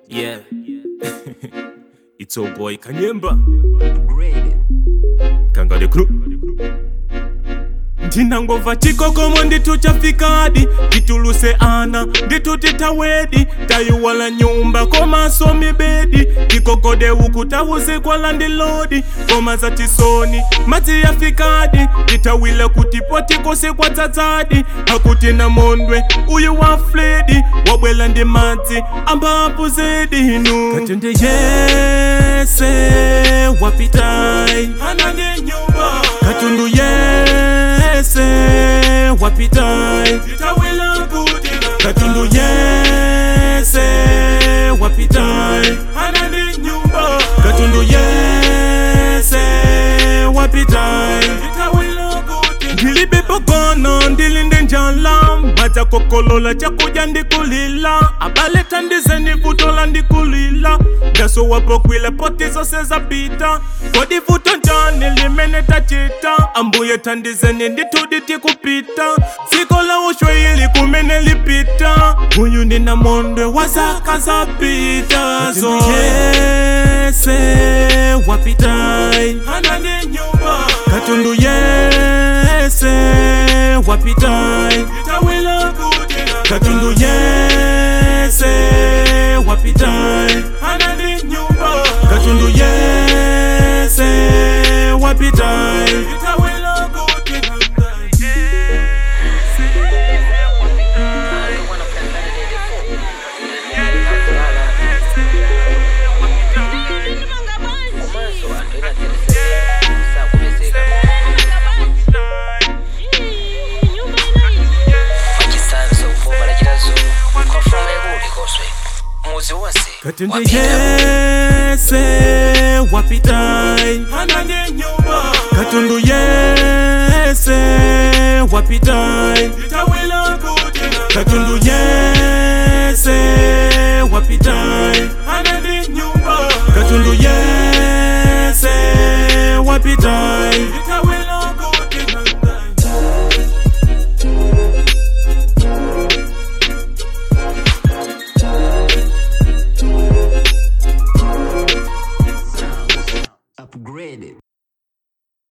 Yeah. it's old boy Kanyemba. Kangale crew. ndinangova chikokomo ndituchafikadi tituluse ana nditutitawedi tayiwala nyumba komaso mibedi tikokode uku tawuzikwala ndilodi koma za tisoni madzi yafikadi titawile kutipo tikosikwa dzadzadi akuti na mondwe uyu wa fledi wabwela ndi madzi ambapo zedinu katende yese wapitai hana ndi nyumba katundu yese wapitai titawila kuti katundu yese wapitai hana ndi nyumba katundu yese wapitai titawila kuti ndilibe pokono ndilinde njala madza kokolola chakuja ndikulila abale tandizeni vutola ndikulila daso wapokwile poti zose zapita kodi vuto njani limene tachita ambuye tandizeni nditudi tikupita dziko la ushwayili kumene lipita uyu ndina mondwe wa zaka zapita so yese wapitai hana ndi nyumba katundu yese wapitai titawila kuti katundu yese wapitai hana ndi nyumba katundu yese wapitai titawila kuti katende yese wapitai hana ndi nyumba katundu yese wapitai titawila kuti katundu yese wapitai hana ndi nyumba katundu yese wapitai